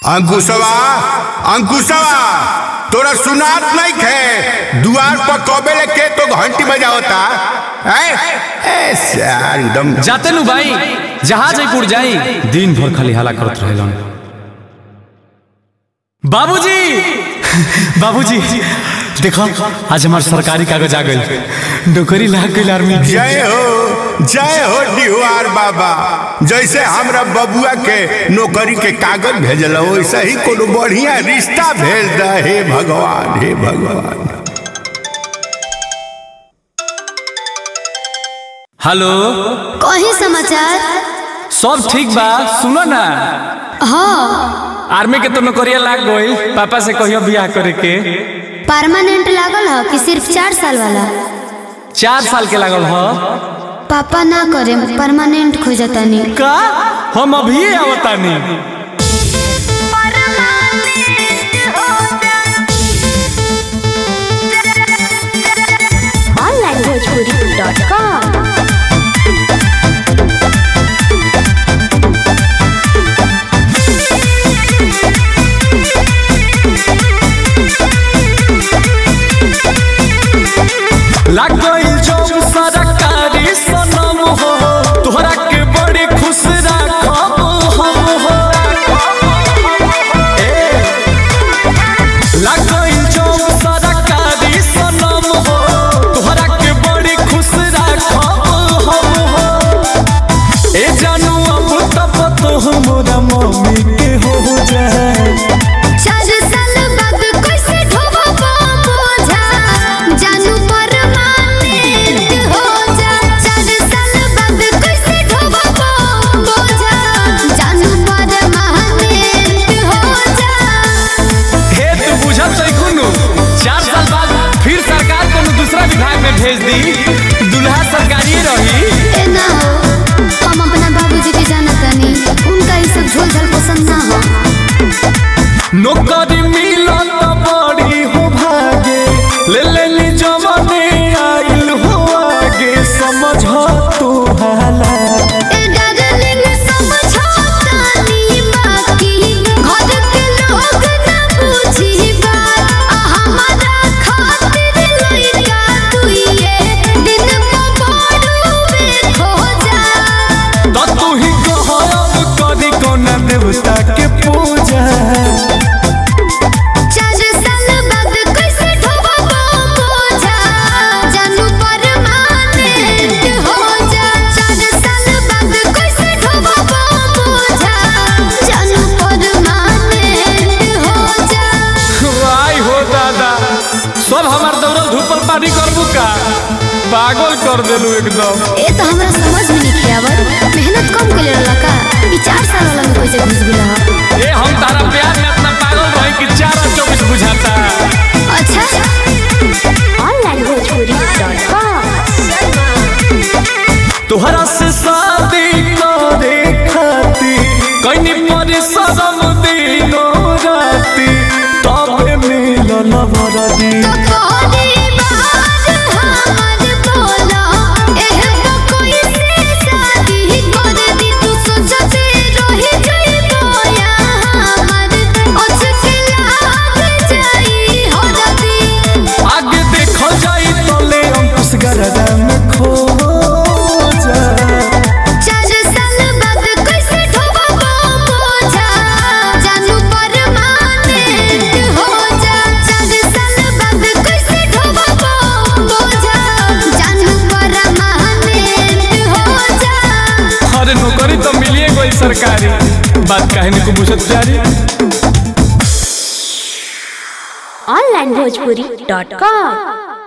अंकुशवा अंकुशवा तोरा सुनात नहीं खे दुआर पर कबे लेके तो घंटी बजावता है ए सार एकदम जाते नु भाई जहाज जयपुर जाई दिन भर खाली हाला करत रहेलन बाबूजी बाबूजी देखो आज हमार सरकारी कागज आ गइल नौकरी लाग गइल आर्मी के जय हो जय हो डिहुआर बाबा जैसे हमरा बबुआ के नौकरी के कागज भेजल वैसे ही कोनो बढ़िया रिश्ता भेज द हे भगवान हे भगवान हेलो कही समाचार सब ठीक बा सुनो ना हाँ आर्मी के तो नौकरिया लाग गइल पापा से कहियो बियाह करे के परमानेंट लागल है कि सिर्फ चार साल वाला चार साल के लागल ह पापा ना करे परमानेंट खोजतानी का हम अभी आवतानी onlinebhojpuri.com लाग गइल जब सरकारी सनम हो तोहरा के बड़ी खुश राखब हम हो ए, लाग गइल जब सरकारी सनम हो तोहरा के बड़ी खुश राखब हम हो ए जानू अब तब तो हमरा मम्मी के हो जाए चार साल बाद कैसे ढोबो बोझा जानू परमानेंट हो जा चार साल बाद कैसे ढोबो बोझा जानू परमानेंट हो जा हे तू बुझत है कुनु चार साल बाद फिर सरकार कोनो दूसरा विभाग में भेज दी दुल्हा सरकारी रही ए ना हो हम अपना बाबूजी के जानतानी उनका ये सब झोल झाल पसंद ना हो नौकरी मिलत बड़ी हो भागे ले ले ली जमाने आइल हो आगे समझ तू हाला ए डार्लिंग समझौतानी बाकी घर के लोग ना बुझी बात आ हमारा खातिर लइका तू ये दिन में बड़ुए खो जा तो तू ही कहब करी कोना देवता के पूजा चार साल बाद कैसे ढोबो बोझा जानू परमानेंट हो जा चार साल बाद कैसे ढोबो बोझा जानू परमानेंट हो जा आई हो दादा सब हमार दौड़ल धूपल पानी करबू का पागल कर देलू एकदम ए तो हमरा समझ में नहीं आवत मेहनत कम कर रहला का ई चार साल वाला में कैसे घुस गेला ह ए हम तारा प्यार में इतना पागल रही कि चार और चौबीस बुझाता अच्छा onlinebhojpuri.com तोहरा से शादी करे खाती कहीं परिश्रम दिनो राती तबे मिलल वरदी तो कोरी बात हमर बोला एह तो कोई से शादी कर दी तू सोचते रही जई बोया हमर अचके लाग जाई हो रदी आगे देखो जाई तले अंकुश गरदा में खो जा चार साल बाद कैसे ढोबो बोझा जानू परमानेंट हो जा चार साल बाद कैसे ढोबो बोझा जानू परमानेंट हो जा अरे नौकरी तो मिलिए गई सरकारी बात कहने को बुझत जारी onlinebhojpuri.com